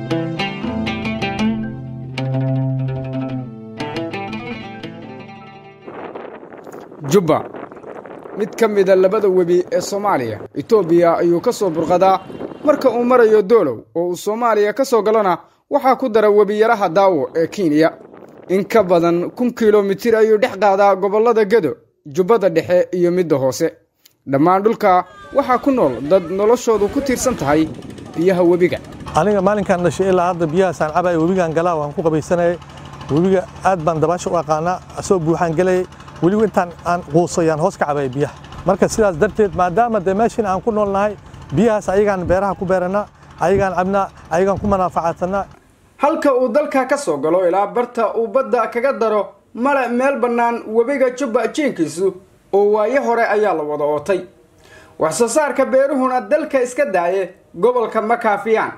jubba mid ka mida labada webi ee soomaaliya etoobiya ayuu ka soo burqadaa marka uu marayo doolow oo uu soomaaliya ka soo galona waxaa ku dara webiyaraha daawo ee kenya in ka badan kun kilomitir ayuu dhex qaadaa gobollada gedo jubbada dhexe iyo midda hoose dhammaan dhulka waxaa ku nool dad noloshoodu ku tiirsan tahay biyaha webiga aniga maalinkaan dhashay ilaa hadda biyahaasaan cabaya webigaan galaa waan ku qabaysanayay webiga aad baan dabaasha u aqaanaa asoo buuxaan gelayay weliba intaan aan quusayaan hoos ka cabaya biyaha marka sidaas darteed maadaama dee meeshiin aan ku noolnahay biyahaas ayagaan beeraha ku beerannaa ayagaan cabnaa ayagaan ku manaafacaadsanaa halka uu dalka ka soo galo ilaa barta uu badda kaga daro male meel bannaan webiga jubba jiinkiisu oo waayo hore ayaa la wada ootay wax soo saarka beeruhuna dalka iska daaye gobolka ma kaafiyaan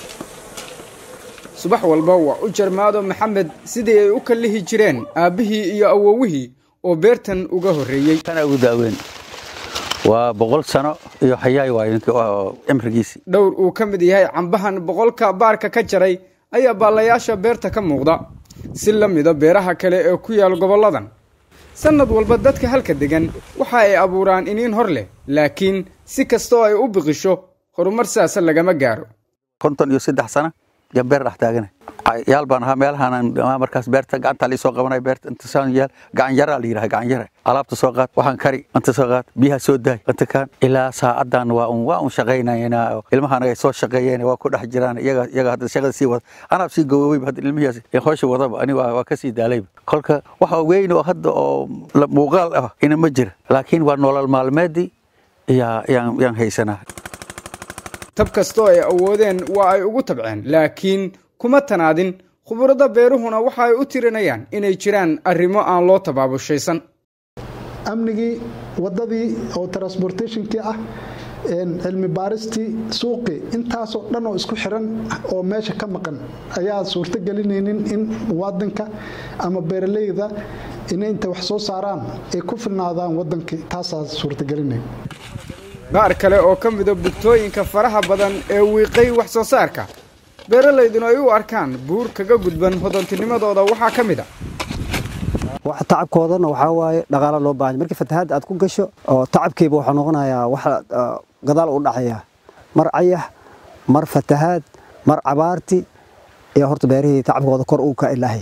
subax walba waa u jarmaado maxamed sidii ay u kallihi jireen aabbihii iyo awowihii oo beertan uga horreeyey kana ugu daaweyn waa boqol sano iyo xayaay waay cimrigiisii dhowr uu ka mid yahay cambahan boqolka baarka ka jaray ayaa baallayaasha beerta ka muuqda si la mida beeraha kale ee ku yaal gobolladan sannad walba dadka halka degan waxa ay abuuraan iniin hor leh laakiin si kastoo ay u biqisho horumar sidaasa lagama gaaro konton iyo saddex sana yaan beer dhex taagana yaal baan ahaa meelahaan markaas beerta gacanta lii soo qabanay beerta inta saan yaal gacan yaraa la yidhaha gacan yara alaabta soo qaad waxaan kari inta soo qaad biyaha soo daay inta kaan ilaa saacadan waa un waa un shaqaynayna ilmahan ay soo shaqeeyeen waa ku dhex jiraan iyaga iyaga hadda shaqada sii wada anaab sii gowoweyba hadda ilmihiyaas ee howsha wadaba ani waa waa ka sii daalayba kolka waxa weyn oo hadda oo muuqaal ah ina ma jira laakiin waa nolol maalmeedii yaa yaan yaan haysanaa tab kastoo ay awoodeen waa ay ugu tabceen laakiin kuma tanaadin khuburada beeruhuna waxa ay u tirinayaan inay jiraan arrimo aan loo tabaabushaysan amnigii waddadii oo transportationkii ah cilmi baaristii suuqii intaasoo dhan oo isku xiran oo meesha ka maqan ayaa suurto gelinaynin in muwaadinka ama beeraleyda inay inta wax soo saaraan ay ku filnaadaan wadankii taasaa suurtagelinayn qaar kale oo ka mida bugtooyinka faraha badan ee wiiqay wax soo saarka beeralayduna ay u arkaan buur kaga gudban hodantinimadooda waxaa ka mid a tacabkoodana waxaa waaye dhaqaala loo baahanya markii fatahaadda aad ku gasho oo tacabkiiba waxaa noqonayaa wax gadaal u dhacaya mar cayax mar fatahaad mar cabaarti iyo horta beerihii tacabkooda kor uu ka ilaahay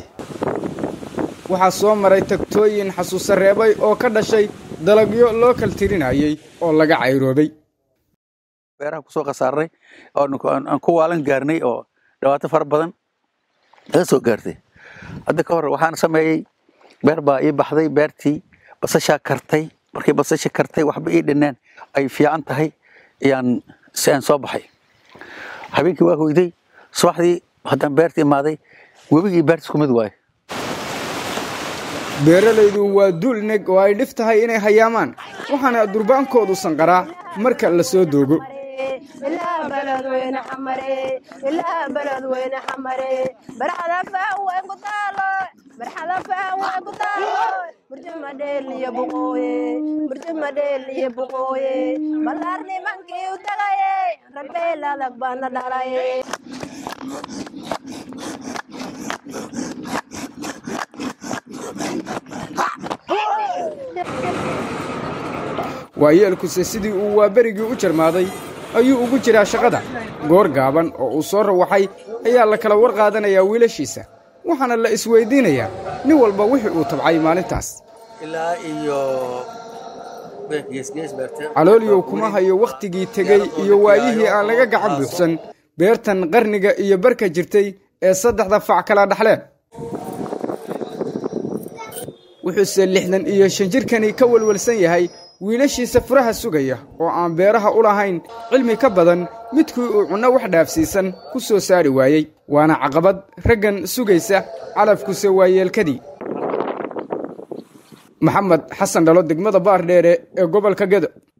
waxaa soo maray tagtooyin xasuusa reebay oo ka dhashay dalagyo loo kal tirinayey oo laga cayroobay beeraha kusoo khasaarnay aan ku waalan gaarnay oo dhibaato fara badan laga soo gaartay hadda ka hor waxaan sameeyey beer baa ii baxday beertii basashaa kartay markii basasha kartay waxba ii dhineen ay fiican tahay ayaan si aan soo baxay habeenkii waa hoyday subaxdii haddaan beerta imaaday webigii beerta isku mid waaye beeralaydu waa duul neg oo ay dhif tahay inay hayaamaan waxaana durbaankoodu sanqaraa marka la soo doogo waayeelkuse sidii uu waaberigii u jarmaaday ayuu ugu jiraa shaqada goor gaaban oo uu soo rawaxay ayaa la kala war qaadanayaa wiilashiisa waxaana la isweydiinayaa nin walba wixii uu tabcay maalintaas calooliyow kuma hayo wakhtigii tegey iyo waayihii aan laga gacan buuxsan beertan qarniga iyo barka jirtay ee saddexda fac kala dhaxleen wuxuuse lixdan iyo shan jirkani ka welwelsan yahay wiilashiisa furaha sugaya oo aan beeraha u lahayn cilmi ka badan midkii uu cunno wax dhaafsiisan ku soo saari waayey waana caqabad raggan sugaysa calafkuse waayeelkadii maxamed xasan dhalo degmada baardheere ee gobolka gedo